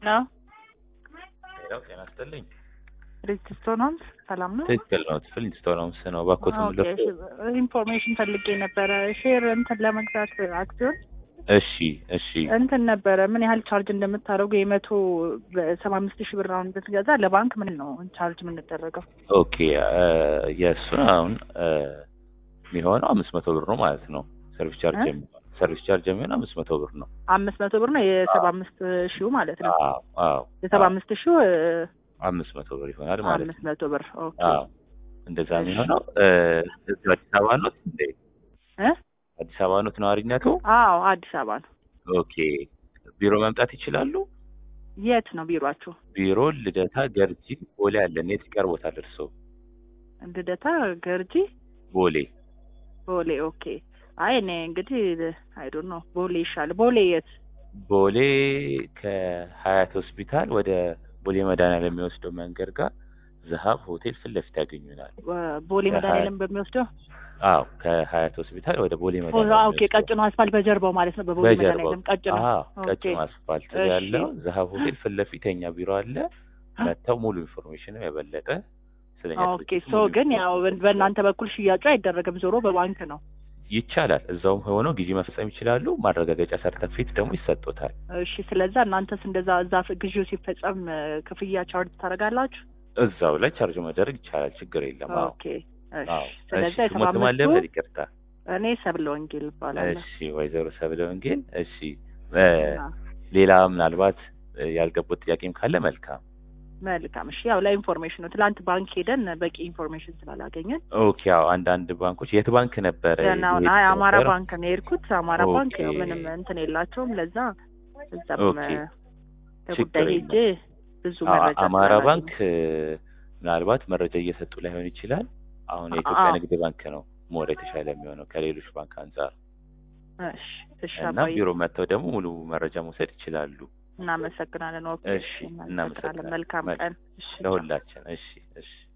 ነው ሌላው ጤና ይስጥልኝ። ሪጅስቶን ሆምስ ሰላም ነው? ትክክል ነው። ፍሊንስቶን ሆምስ ነው። ባኮት ኦኬ፣ ኢንፎርሜሽን ፈልጌ ነበረ። ሼር እንትን ለመግዛት አክሲዮን እሺ፣ እሺ። እንትን ነበረ ምን ያህል ቻርጅ እንደምታደርጉ የመቶ ሰባ አምስት ሺህ ብር አሁን ብትገዛ ለባንክ ምን ነው ቻርጅ የምንደረገው? ኦኬ የእሱን አሁን የሚሆነው አምስት መቶ ብር ነው ማለት ነው። ሰርቪስ ቻርጅ እ? የሚሆነው ሰርቪስ ቻርጅ የሚሆነው አምስት መቶ ብር ነው። አምስት መቶ ብር ነው የሰባ አምስት ሺው ማለት ነው። አዎ፣ አዎ። የሰባ አምስት ሺው አምስት መቶ ብር ይሆናል ማለት ነው። አምስት መቶ ብር ኦኬ። አዎ፣ እንደዛ እሺ። የሚሆነው እዚሁ አዲስ አበባ ኖት እንዴ? እ? አዲስ አበባ ኖት ነዋሪነቱ? አዎ አዲስ አበባ ነው። ኦኬ። ቢሮ መምጣት ይችላሉ? የት ነው ቢሮአችሁ? ቢሮ ልደታ፣ ገርጂ፣ ቦሌ አለን። የት ይቀርቦታል እርስዎ? ልደታ፣ ገርጂ፣ ቦሌ ቦሌ። ኦኬ። አይ እኔ እንግዲህ አይዶን ነው ቦሌ ይሻል። ቦሌ የት? ቦሌ ከሀያት ሆስፒታል ወደ ቦሌ መድኃኒዓለም የሚወስደው መንገድ ጋር ዘሀብ ሆቴል ፊት ለፊት ያገኙናል። ቦሌ ከሀያ- መድኃኒዓለም በሚወስደው አዎ ከሀያት ሆስፒታል ወደ ቦሌ ኦ፣ መድኃኒዓለም ኦኬ። ቀጭኑ አስፋልት በጀርባው ማለት ነው። በቦሌ በጀርባው መድኃኒዓለም ቀጭኑ። አዎ ኦኬ። ቀጭኑ አስፋልት እሺ። ያለው ዘሀብ ሆቴል ፊት ለፊት የኛ ቢሮ አለ። መጥተው ሙሉ ኢንፎርሜሽን የበለጠ ስለኛ ኦኬ። ድርጅት ሶ ሙሉ ግን ያው በእናንተ በኩል ሽያጩ አይደረግም፣ ዞሮ በባንክ ነው። ይቻላል። እዛውም ሆነው ጊዜ መፈጸም ይችላሉ። ማረጋገጫ ሰርተፊኬት ደግሞ ይሰጡታል። እሺ። ስለዛ እናንተስ እንደዛ እዛ ግዢው ሲፈጸም እ፣ ክፍያ ቻርጅ ታደርጋላችሁ? እዛው ላይ ቻርጅ መደረግ ይቻላል። ችግር የለም። አዎ ኦኬ። እሺ። አዎ። ስለዛ እሺ የሰባ ስሞትም አምስቱ አለበት። ይቅርታ እኔ ሰብለ ወንጌል እባላለሁ። እሺ ወይዘሮ ሰብለ ወንጌል። እሺ እ፣ አ፣ ሌላ ምናልባት እ፣ ያልገቡት ጥያቄም ካለ መልካም። መልካም። እሺ። ያው ለኢንፎርሜሽን ነው። ትላንት ባንክ ሄደን በቂ ኢንፎርሜሽን ስላላገኘን ኦኬ ያው አንዳንድ ባንኮች የት ባንክ ነበረ? ገና አሁን የሄድኩት አይ አማራ ነበረ? ባንክ ነው የሄድኩት። አማራ ኦኬ። ባንክ ያው ምንም እንትን የላቸውም። ለዛ እዛም ኦኬ። እ፣ ለጉዳይ ችግር ሄጄ ብዙ አዎ፣ መረጃ አማራ ስላላገኘሁ። ባንክ እ፣ ምናልባት መረጃ እየሰጡ ላይሆን ይችላል። አሁን የኢትዮጵያ አዎ። ንግድ ባንክ ነው ሞር የተሻለ የሚሆነው ከሌሎች ባንክ አንጻር እሺ። እሺ እና አባዬ ቢሮ መጥተው ደግሞ ሙሉ መረጃ መውሰድ ይችላሉ። እናመሰግናለን። ኦኬ። እሺ፣ እናመሰግናለን። እናመሰግናለን። መልካም መልካም። ቀን። እሺ። ለሁላችን። እሺ፣ እሺ።